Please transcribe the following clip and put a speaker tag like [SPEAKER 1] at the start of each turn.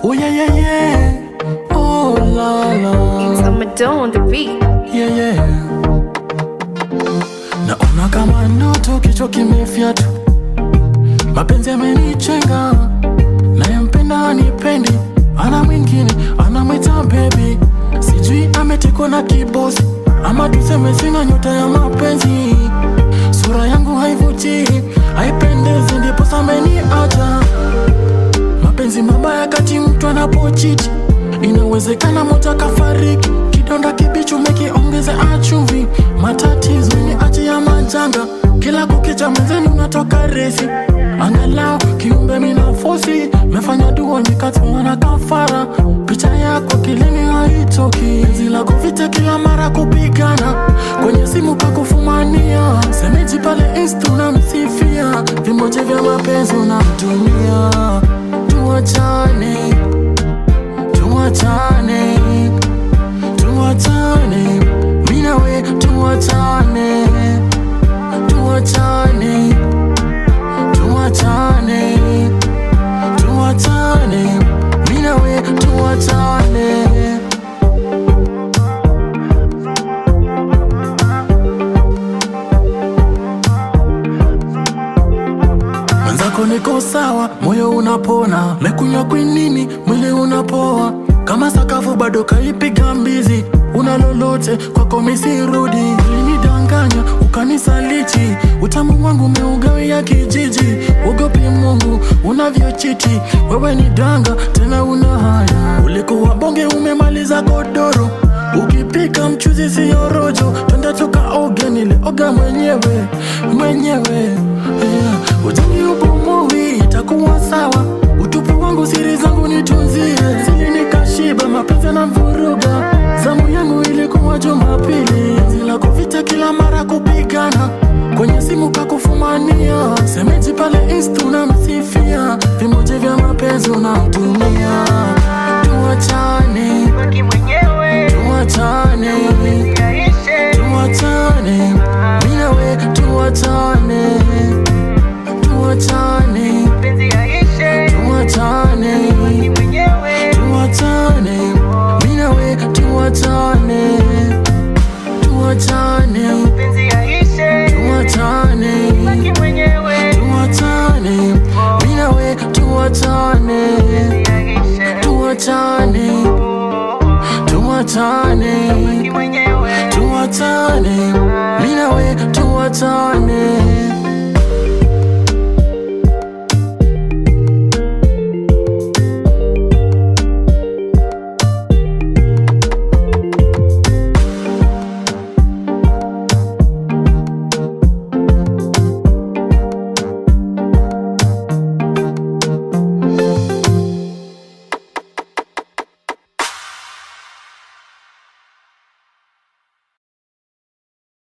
[SPEAKER 1] Oh yeah yeah yeah. Oh la la.
[SPEAKER 2] Summer on the beat.
[SPEAKER 1] Yeah yeah. Naona kama ndoto, kichwa kimefyatu, mapenzi yamenichenga, nayempenda anipendi, ana mwingine anamwita baby, sijui ametekwa na kibosi ama tuseme sina nyota ya mapenzi, sura yangu haivutii, haipendezi, ndipo sameniacha mapenzi mabaya kati mtu anapochiti inawezekana moja kafariki kidonda kibichi umekiongeza achumvi matatizo ni achi ya majanga kila kukicha mezeni unatoka resi angalau kiumbe minafosi mefanya dua nikatoa na kafara picha yako kilini haitoki penzi lako vita kila mara kupigana kwenye simu pakufumania semeji pale insta unamsifia vimoja vya mapenzi unamtumia tuachane tuachane tuachane minawe tuachane tuachane tuachane tuachane minawe tuachane mwenzako niko sawa, moyo unapona, mekunywa kwinini, mwili unapoa, kama sakafu bado kaipiga mbizi, una lolote kwako misirudi, ulinidanganya ukanisaliti, utamu wangu umeugawia kijiji, ugopi Mungu unavyochiti, wewe ni danga tena una haya, ulikuwa bonge umemaliza godoro Ukipika mchuzi siyo rojo, twende tukaoge, nilioga mwenyewe mwenyewe yeah. Ujani ubomowi itakuwa sawa, utupu wangu siri zangu nitunzie, sili nikashiba, mapenzi na vuruga, zamu yangu ilikuwa Jumapili, zila kuvita kila mara kupigana kwenye simu kakufumania, semeji pale insta unamsifia, vimoja vya mapenzi unamtumia, tuachane
[SPEAKER 3] Baki mwenyewe
[SPEAKER 1] tuachane
[SPEAKER 3] yaishe
[SPEAKER 1] tuachane minawe tuachane tuachane
[SPEAKER 3] penzi yaishe
[SPEAKER 1] tuachane
[SPEAKER 3] Baki mwenyewe
[SPEAKER 1] tuachane minawe tuachane tuachane
[SPEAKER 3] penzi yaishe
[SPEAKER 1] tuachane
[SPEAKER 3] Baki mwenyewe
[SPEAKER 1] tuachane minawe tuachane
[SPEAKER 3] yaishe
[SPEAKER 1] tuachane tuachane
[SPEAKER 3] Baki mwenyewe
[SPEAKER 1] tuachane minawe tuachane